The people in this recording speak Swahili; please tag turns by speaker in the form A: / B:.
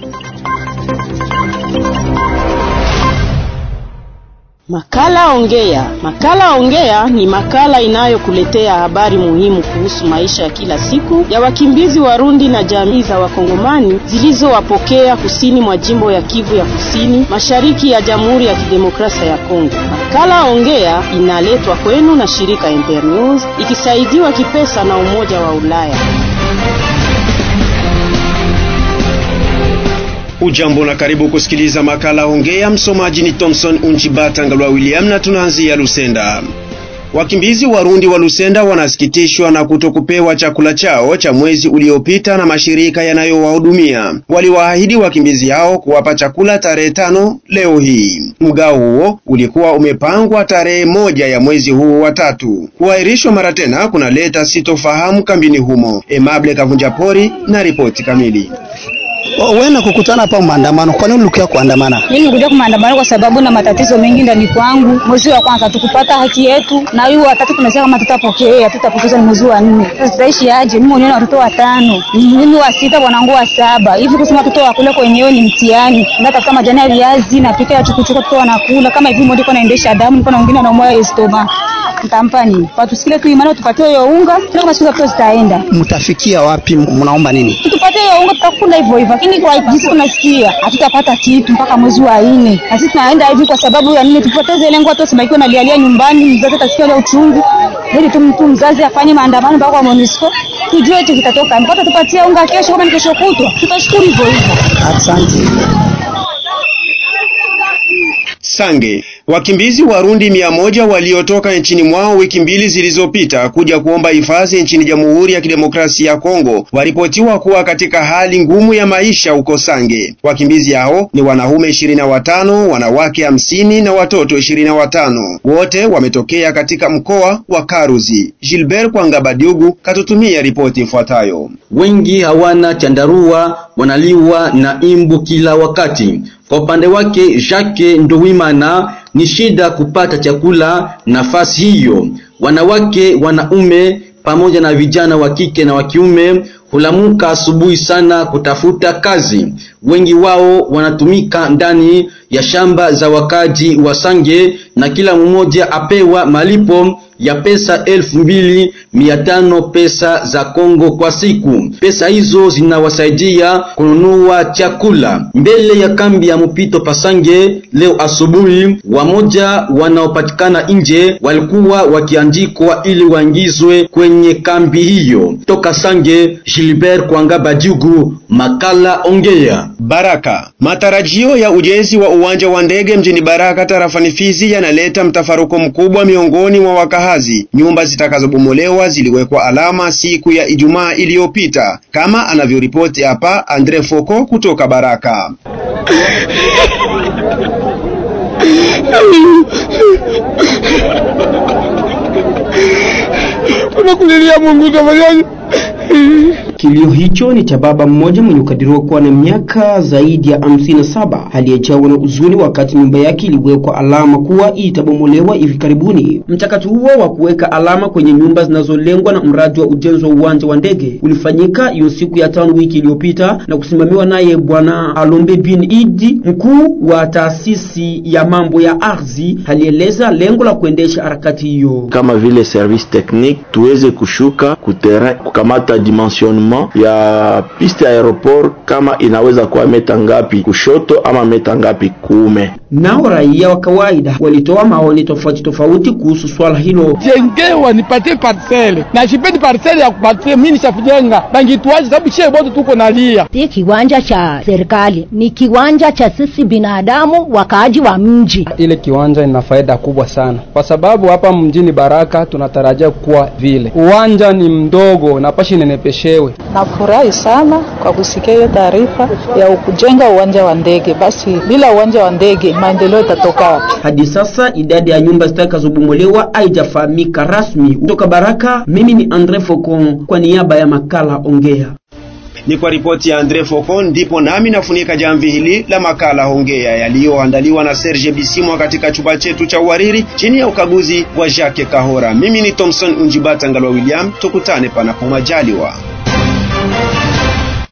A: Makala Ongea. Makala Ongea ni makala inayokuletea habari muhimu kuhusu maisha ya kila siku ya wakimbizi Warundi na jamii za Wakongomani zilizowapokea kusini mwa jimbo ya Kivu ya Kusini, mashariki ya Jamhuri ya Kidemokrasia ya Kongo. Makala Ongea inaletwa kwenu na shirika Internews ikisaidiwa kipesa na Umoja wa Ulaya.
B: Ujambo na karibu kusikiliza makala Ongea. Msomaji ni Thomson Unjibata Ngalwa William na tunaanzia Lusenda. Wakimbizi Warundi wa Lusenda wanasikitishwa na kutokupewa chakula chao cha mwezi uliopita na mashirika yanayowahudumia. Waliwaahidi wakimbizi hao kuwapa chakula tarehe tano leo hii. Mgao huo ulikuwa umepangwa tarehe moja ya mwezi huu wa tatu. Kuahirishwa mara tena kunaleta sitofahamu kambini humo. Emable Kavunjapori na ripoti kamili.
C: Wewe kukutana hapa maandamano, kwa nini ulikia kuandamana?
D: Mimi nikuja kwa maandamano kwa sababu na matatizo mengi ndani kwangu. Mwezi wa kwanza tukupata haki yetu, na hiyo watatu tunasema kama tutapokea, tutapokea ni mwezi wa nne. Sasa tutaishi aje? Mimi mwenyewe na watoto watano, mimi wa sita, bwanangu wa saba. Hivi kusema watoto wakule kwenyewe ni mtihani. Ndio tafuta majani ya viazi na pika ya chukuchuka, watoto wanakula kama hivi. Mmoja anaendesha damu, niko na wengine anaumwa estoma. Nitampa nini? Patusikile tu imani, tupatie hiyo unga, na kama siku zitaenda.
C: Mtafikia wapi? Mnaomba nini?
D: Tupatie hiyo unga, tutakula hivyo hivyo lakini kwa jinsi tunasikia hatutapata kitu mpaka mwezi wa nne, na sisi tunaenda hivi kwa sababu ya nini? Tupoteze lengo, watu wasibakiwe na lialia nyumbani, mzazi atasikia ile uchungu, ili tu mtu mzazi afanye maandamano mpaka kwa MONUSCO tujue hicho kitatoka. Mpaka tupatie unga kesho, kama ni kesho kutwa, tutashukuru hivyo hivyo.
C: Asante.
B: Sange. Wakimbizi Warundi mia moja waliotoka nchini mwao wiki mbili zilizopita kuja kuomba hifadhi nchini Jamhuri ya Kidemokrasia ya Kongo waripotiwa kuwa katika hali ngumu ya maisha huko Sange. Wakimbizi hao ni wanaume ishirini na watano, wanawake hamsini na watoto ishirini na watano. Wote wametokea katika mkoa wa Karuzi. Gilbert Kwangabadiugu katutumia ripoti ifuatayo.
E: Wengi hawana chandarua, wanaliwa na imbu kila wakati. Kwa upande wake Jacques Ndowimana ni shida kupata chakula nafasi hiyo. Wanawake, wanaume pamoja na vijana wa kike na wa kiume hulamuka asubuhi sana kutafuta kazi. Wengi wao wanatumika ndani ya shamba za wakaji wa Sange na kila mmoja apewa malipo ya pesa elfu mbili mia tano pesa za Kongo kwa siku. Pesa hizo zinawasaidia kununua chakula. Mbele ya kambi ya mpito Pasange leo asubuhi, wamoja wanaopatikana nje walikuwa wakiandikwa ili waingizwe kwenye kambi hiyo. Toka Sange, Gilbert Kwangaba Jugu, makala Ongea.
B: Baraka. Matarajio ya ujenzi wa uwanja wa ndege mjini Baraka tarafani Fizi yanaleta mtafaruko mkubwa miongoni mwa wakahazi. Nyumba zitakazobomolewa ziliwekwa alama siku ya Ijumaa iliyopita, kama anavyoripoti hapa Andre Foko kutoka Baraka.
F: Unakulilia Mungu utafanyaje?
G: Kilio hicho ni cha baba mmoja mwenye ukadiriwa kuwa na miaka zaidi ya hamsini na saba aliyejawa na huzuni wakati nyumba yake iliwekwa alama kuwa itabomolewa hivi karibuni. Mchakato huo wa kuweka alama kwenye nyumba zinazolengwa na mradi wa ujenzi wa uwanja wa ndege ulifanyika hiyo siku ya tano wiki iliyopita na kusimamiwa naye Bwana Alombe bin Idi, mkuu wa taasisi ya mambo ya ardhi. Alieleza lengo la kuendesha harakati hiyo
H: kama vile service technique, tuweze kushuka kuterrain kukamata dimensionnement ya piste aeroport kama inaweza kuwa meta ngapi kushoto ama meta ngapi kuume.
G: Nao raia wa kawaida walitoa maoni tofauti tofauti kuhusu swala hilo.
F: Jengewa nipatie parcele na shipendi parcele ya kupatie mimi nishafujenga bangituaje, sababu shie bote tuko nalia.
I: Si kiwanja cha serikali, ni kiwanja cha sisi binadamu wakaaji wa mji.
J: Ile kiwanja ina faida kubwa sana, kwa sababu hapa mjini Baraka tunatarajia kuwa vile uwanja ni mdogo na pashi nenepeshewe.
K: Nafurahi sana kwa kusikia hiyo taarifa ya kujenga uwanja wa ndege. Basi bila uwanja wa ndege maendeleo itatoka wapi?
G: Hadi sasa idadi ya nyumba zitakazobomolewa haijafahamika rasmi. Kutoka Baraka, mimi ni Andre Focon kwa niaba ya makala Ongea.
B: Ni kwa ripoti ya Andre Focon ndipo nami nafunika jamvi hili la makala Ongea yaliyoandaliwa na Serge Bisimwa katika chumba chetu cha uhariri chini ya ukaguzi wa Jacques Kahora. Mimi ni Thomson Unjibata Ngalwa William, tukutane panapo majaliwa.